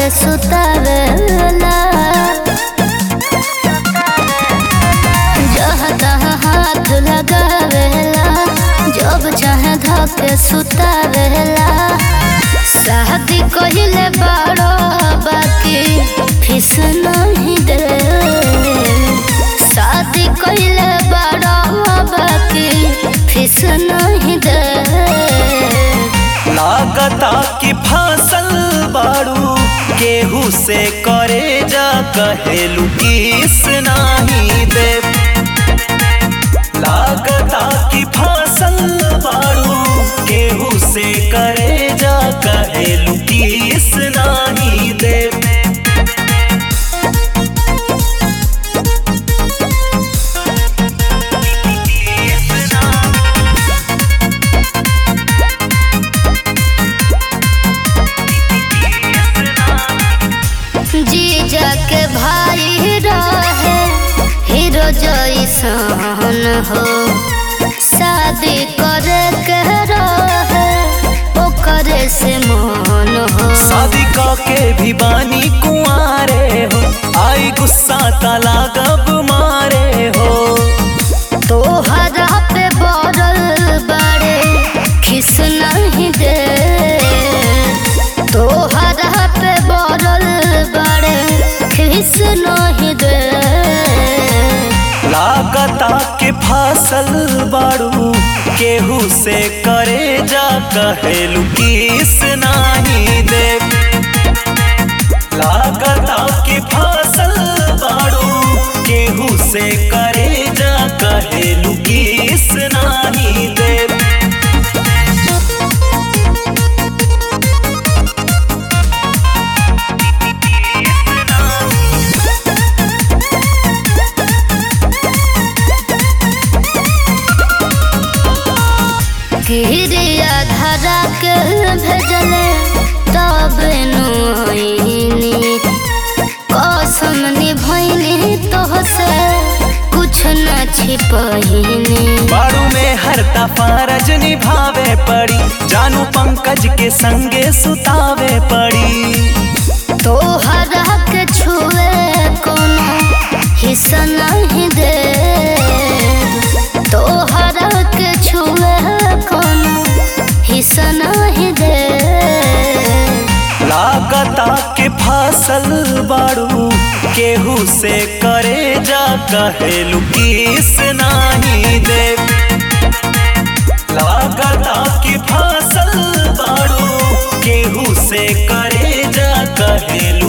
के सुतावेला जहाँ तहाँ हाथ लगावेला जब चाहे धके सुतावेला शादी कहिले बड़ो बाकी फीस नहीं दे शादी कहिले बड़ो बाकी फीस नहीं दे लागता कि फसल बाड़ू केहू से करे जा कहेलू किस नाही दे लागता कि फसल बाड़ू केहू से करे जा कहेलू किस नाही दे जीजा के भाई रहे हीरो जैसन हो शादी करे के रहे ओकरे से मन हो शादी के भी बानी कुआरे हो आई गुस्सा तला गब मारे हो तोहरा पे बड़ल बड़े खिस नहीं दे तोहरा पे बड़ल बड़े खिस नहीं दे लागता के फसल बाड़ू केहू से करे जा कहेलू किस नाही दे लागता के फसल बाड़ू केहू से करे जा कहेलू किस नाही दे गिरिया धरा के भेजले तब नुआइनी कसम निभैनी तोहसे कुछ न छिपहिनी बाड़ू में हर फरज निभावे पड़ी जानू पंकज के संगे सुतावे पड़ी तोहरा के छुए कोनो हिस्सा नहीं दे तोहरा के छुए कोनो हिस्सा नहीं दे लागता के फसल बाड़ू केहू से करे जा कहेलू किस नाही दे लागता के फसल बाड़ू केहू से करे जा कहेलू